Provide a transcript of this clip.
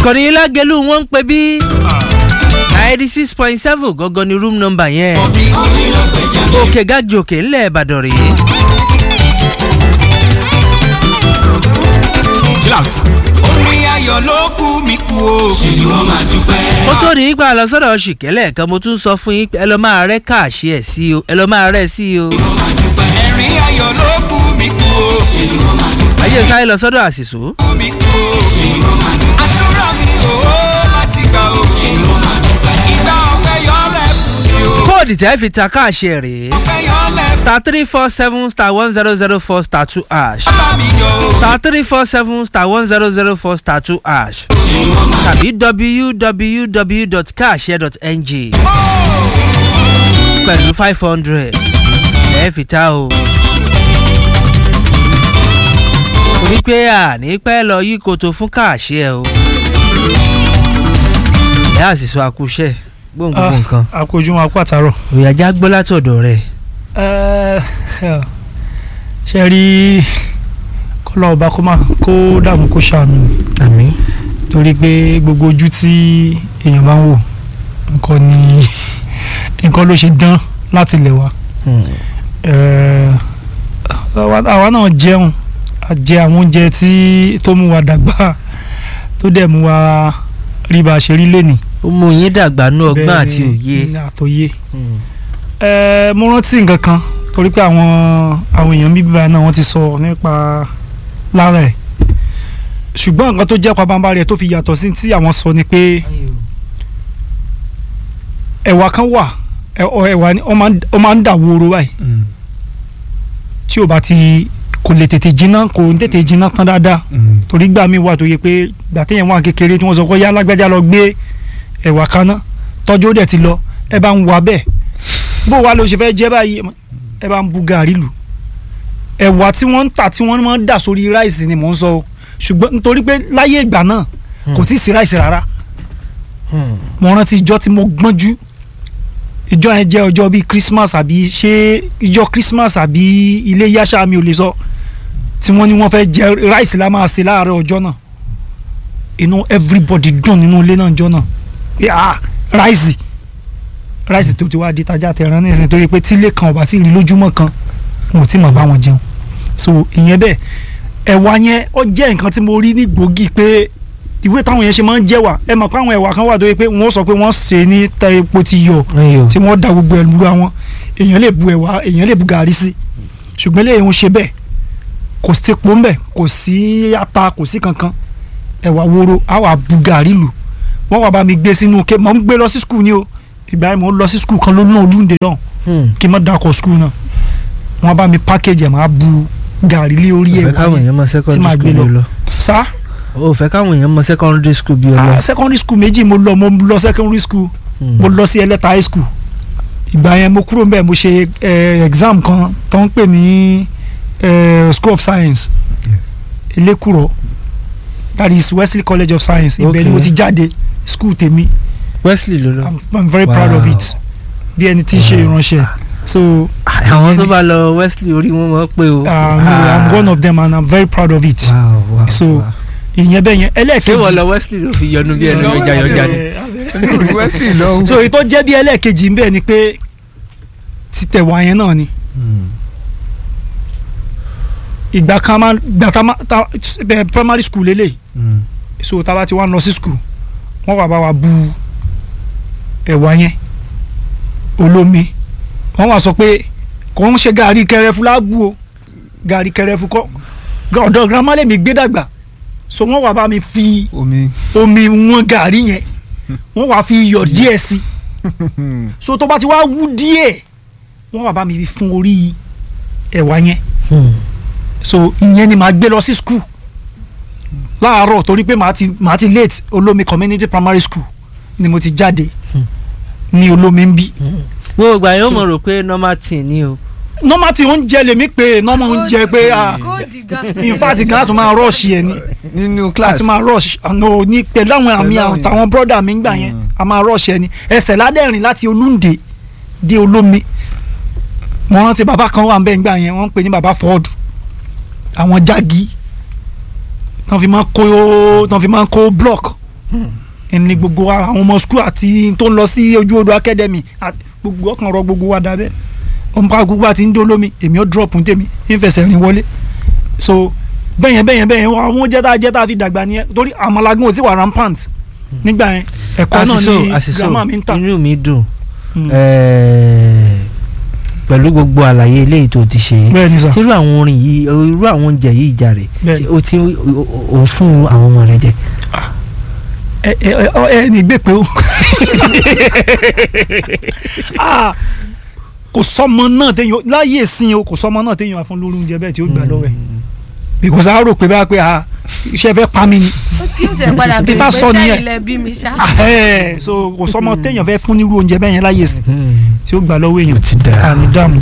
ìkànnì lágẹ̀lú wọn ń pè bí ninety six point seven gangan ni room number yẹn òkè gájì òkè ńlẹ̀ ìbàdàn rèé. chillax. orin ayọ̀ ló kú mi kú o. ṣe ni wọ́n máa dúpẹ́. ó tó ní ipa lọ sọ́dọ̀ ṣìkẹ́lẹ̀ kan mo tún sọ fún yín pé ẹ lọ́ máa rẹ́ káàṣì ẹ̀ sí o ẹ lọ́ máa rẹ́ sí o. ẹ̀rín ayọ̀ ló kú mi kú o. ṣe ni wọ́n máa dúpẹ́. ayé sáré lọ sọ́dọ̀ àṣìṣó. kú mi kú o. ṣe ni wọ́n máa dúpẹ́. àdúrà mi ò ó láti gbà o. ṣe ni wọ́n máa dúpẹ́. ìgbà ọ̀pẹ yọ lẹ́kùn mi o. kóòdì tẹ́ fi ta káàṣì ẹ̀ rèé ọ̀pẹ yọ lẹ́kùn star three four seven star one zero zero four star two ash bá mi yọ o. star three four seven star one zero zero four star two ash ṣe ni wọ́n máa tàbí www.caashare.ng pẹ̀lú five hundred ẹ̀ fi ta o. torí pé àní pẹ́ lọ yí koto fún káàṣì ẹ o. ẹ á sì sọ àkúṣẹ́ gbóngbóng nǹkan àkójú wọn apá àtàrọ̀. òyàjá gbọ́ látọ̀dọ̀ rẹ̀. ṣe rí kọ́lá ọba kó má kó dààmú kó ṣàánú àmì. torí pé gbogbo ojú tí èèyàn bá ń wò nǹkan ni nǹkan ló ṣe dán láti lẹ̀ wá. Eh, àwa àwa náà jẹun a jẹ àwọn oúnjẹ tí tó mú wa dàgbà tó dẹ̀ mú wa rí bá a ṣe rí lénìí. ó mú yín dàgbà ní ọgbọ́n Bẹ́ẹ̀ àti ni, òye. ní àtòye. Ẹ, mo rántí nǹkan kan torí pé àwọn àwọn èèyàn bíbí báyìí náà wọ́n ti sọ nípa lára ẹ̀ ṣùgbọ́n nǹkan tó jẹ́ pabambarì ẹ̀ tó fi yàtọ̀ sí tí àwọn sọ ni pé ẹ̀wà kan wà ẹ̀- ọ- ẹ̀wà ni ó máa ń- ó máa ń dà wóró báyìí tí o bá ti kò lè tètè jiná kò ń tètè jiná tán dáadáa torí gbà mí wà tó yẹ pé gbà téèyàn wà kékeré tí wọ́n sọ pé yá lágbájá lọ gbé ẹ̀wà kaná tọ́jú ó dẹ̀ ti lọ ẹ bá ń wà bẹ́ẹ̀ bó wa ló ṣe fẹ́ jẹ́ báyìí ẹ bá ń bu gàrí lù ẹ̀wà tí wọ́n ń tà tí wọ́n máa ń dà sórí ráìsì ni mò ń sọ o ṣùgbọ́n nítorí pé láyé ìgbà náà kò tí ì sí ráìsì rárá mo rántí ìjọ tí mo gbọ́njú ìjọ yẹn jẹ́ ọjọ́ bíi Christmas àbí ṣé ìjọ Christmas àbí ilé yáṣà mi ò lè sọ tí wọ́n ní wọ́n fẹ́ jẹ ráìsì la máa ṣe láàárọ̀ ọjọ́ náà inú everybody dùn nínú ilé náà ọjọ́ náà pé ah ráìsì ráìsì tó ti wá di tajà tẹran nísìnyí torí pé tílé kan ọba tí ì rí lójúmọ́ kan wọn ò tí ì mọ̀ bá wọn jẹun so ìyẹn bẹ́ẹ̀ ẹ̀wà yẹn ó jẹ́ nǹkan tí mo rí ní gbòógì pé ìwé táwọn yẹn ṣe máa ń jẹ́wà ẹ mọ̀ pé àwọn ẹ̀wà kan wà tó yẹ pé wọ́n sọ pé wọ́n sè é ní tẹ epo ti yọ tí wọ́n da gbogbo ẹ̀ lura wọn èèyàn lè bu ẹ̀wà èèyàn lè bu gàrí sí ṣùgbọ́n lè ń ṣe bẹ́ẹ̀ kò sí epo ńbẹ̀ kò sí ata kò sí kankan ẹ̀wà woro á wà bu gàrí lù wọ́n wà bá mi gbé sínú ké mọ̀ ń gbé lọ sí skul ni o ìgbà yẹn mò ń lọ sí skul kan ló náà lóńdè náà kí n má dakọ̀ skul náà wọ́n bá mi package ẹ̀ máa bu gàrí lé orí ó fẹ́ ẹ̀wà káwọn yẹn èèyàn mọ tí màá secondary gbé school bí o lọ. lọ. sá ó fẹ́ káwọn èèyàn mọ secondary school bí o lọ. ah, secondary school méjì mo lọ mo lọ secondary school mo lọ sí ẹlẹ́ta high school ìgbà yẹn mo kúrò mbẹ́ mo ṣe eh, exam kan tó ń pè ní eh, school of science Yes. elékùrọ̀ that is Wesley College of Science ibẹ̀ ni mo Okay. ti jáde school tèmi Wesley ló lọ. I'm, I'm very proud of Wow. it bí ẹni tí ń ṣe ìránṣẹ́ so àwọn tó bá lọ Wesley orí wọn mọ̀ pé o. uh, no, I'm one of them and I'm very proud of it Wow, wow, So, wow. ìyẹn bẹ́ẹ̀ yẹn ṣé ẹlẹ́ẹ̀kejì wọ́n lọ Wesley ló fi yọnu bí ẹnu Lọ yọjà Wesley yọjà o. ni. orí wesley lọ. so èyí tó jẹ́ bí ẹlẹ́ẹ̀kejì ń bẹ̀ ni pé títẹ̀wá yẹn náà ni ìgbà kan máa gbà tá máa tá bẹ primary school lélẹ̀ so tá a bá ti wá lọ sí school wọ́n wà bá wa bu ẹ̀wà yẹn olómi wọ́n wà sọ pé kò ń ṣe gàrí kẹrẹfu lágbó o gàrí kẹrẹfu kọ́ ọ̀dọ̀ girama lèmi gbé dàgbà so wọ́n wà bá mi fi omi. omi wọn gàrí yẹn wọ́n wà fi iyọ̀ díẹ̀ sí so tó bá ti wá wú díẹ̀ wọ́n wà bá mi fi fún orí ẹ̀wà yẹn so ìyẹn ni màá gbé lọ sí school láàárọ̀ torí pé màá ti màá ti late olómi community primary school ni mo ti jáde ní olómi ń bí wo ìgbà yẹn ó So- mọ̀ rò pé normal thing ni o. normal ti oúnjẹ lèmi pé normal oúnjẹ pé ah in fact gan àtún máa rush yẹn ni nínú àti class. máa rush àná ní pẹ̀lú àwọn àmì Pẹ̀lú àwọn àwọn yẹn. táwọn brọ́dà mi ń gbà yẹn a máa rush yẹn ni ẹsẹ̀ ládẹ́rìn láti olúndé dé olómi mo rántí bàbá kan wà ń bẹ́ẹ̀ ń gbà yẹn wọ́n ń pè ní bàbá Ford àwọn jági tán fi máa ń kó tán fi máa ń kó block ẹni gbogbo wa, àwọn ọmọ skul àti tó ń lọ sí ojú odò academy àti gbogbo ọkàn rọ gbogbo wa dábẹ́ ọmọ gbogbo àti ń dolómi èmi ó drop ń tèmi ń fẹsẹ̀ rìn wọlé so bẹ́yẹn bẹ́yẹn bẹ́yẹn àwọn jẹ́ta jẹ́ta fi dàgbà nìyẹn torí àmàlágún ò tí wà rampant nígbà yẹn ẹ̀kọ́ náà àṣìṣò ni àṣìṣò grandma mi ń tà. inú mi dùn Mm. eh, pẹ̀lú gbogbo àlàyé eléyìí tó ti ṣe bẹ́ẹ̀ ni sà ṣé irú àwọn orin yìí irú àwọn oúnjẹ yìí jàre Bẹ́ẹ̀. ṣé o ti o- o- o fún àwọn ọmọ rẹ jẹ. ẹ ẹ ẹ ẹ ní gbé pé o Ah, kò sọmọ náà téèyàn láyé ìsìn o kò sọmọ náà téèyàn àfọn lórí oúnjẹ bẹ́ẹ̀ tí ó gbà lọ́wọ́ ẹ̀ because a rò pé bá pé a iṣẹ́ fẹ́ pa mí ni yóò tẹ̀ padà bí Peter pé sọ nìyẹn. sẹ́yìn lẹ bí mi ṣá. Ah, ẹ̀, so kò sọmọ téèyàn fẹ́ fún nírú oúnjẹ bẹ́ẹ̀ yẹn láyé ìsìn tí ó gbà lọ́wọ́ èèyàn ti dáa. àní dààmú